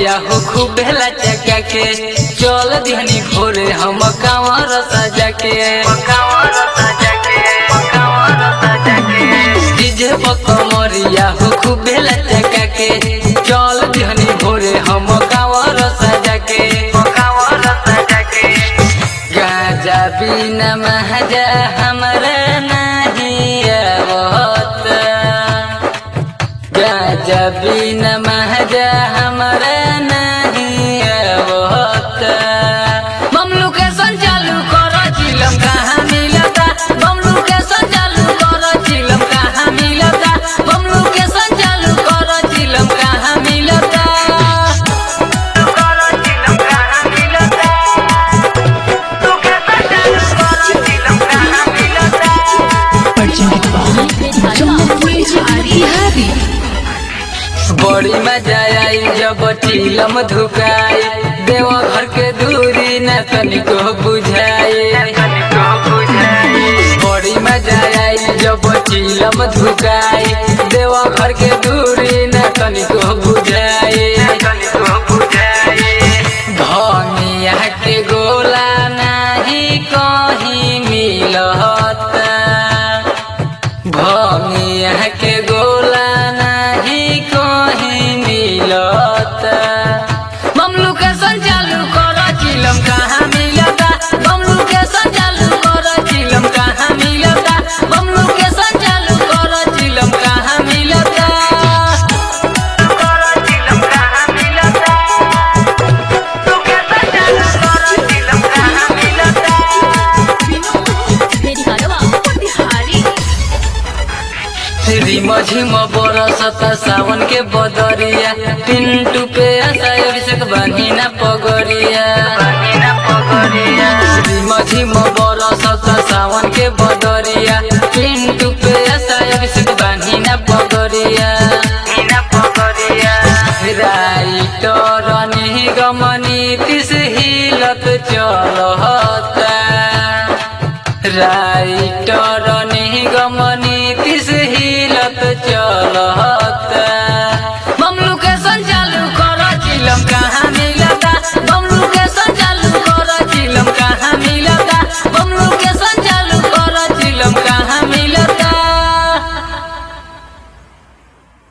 कमरिया हो खूब भेला चका के चल दिहनी भोरे हम कांवर सजा के डीजे पर कमरिया हो खूब भेला चका के चल दिहनी भोरे हम कांवर सजा के गाजा बिना महजा हमरा नहीं आवत गाजा बिना महजा हमरा नहीं आवत ममलू के संचालू कर चिलम कहाँ मिलता ममलू के संचालू कर चिलम कहाँ मिलता ममलू के संचालू कर चिलम कहाँ मिलता बड़ी मजा आई जब चिलम धुकाई देवा घर के दूरी न तनिको बुझाई बड़ी मजा आई जब चिलम धुकाई देवा घर के दूरी न तनिको बुझाई धनिया के गोला नहीं कहीं मिलता भमिया के गोला नहीं कहीं मिलता ममलू के संचालू कर चिलम कहाँ मिलता ममलू के संचालू कर चिलम कहाँ मिलता ममलू के संचालू कर चिलम कहाँ मिलता रिम झिम बरसत सावन के बदरिया पिंटू पे आशा अभिषेक बनी ना पगरिया रिम झिम बरसत सावन के बदरिया पिंटू पे आशा अभिषेक बनी ना पगरिया राइटर निगम नीतिश हिलत चल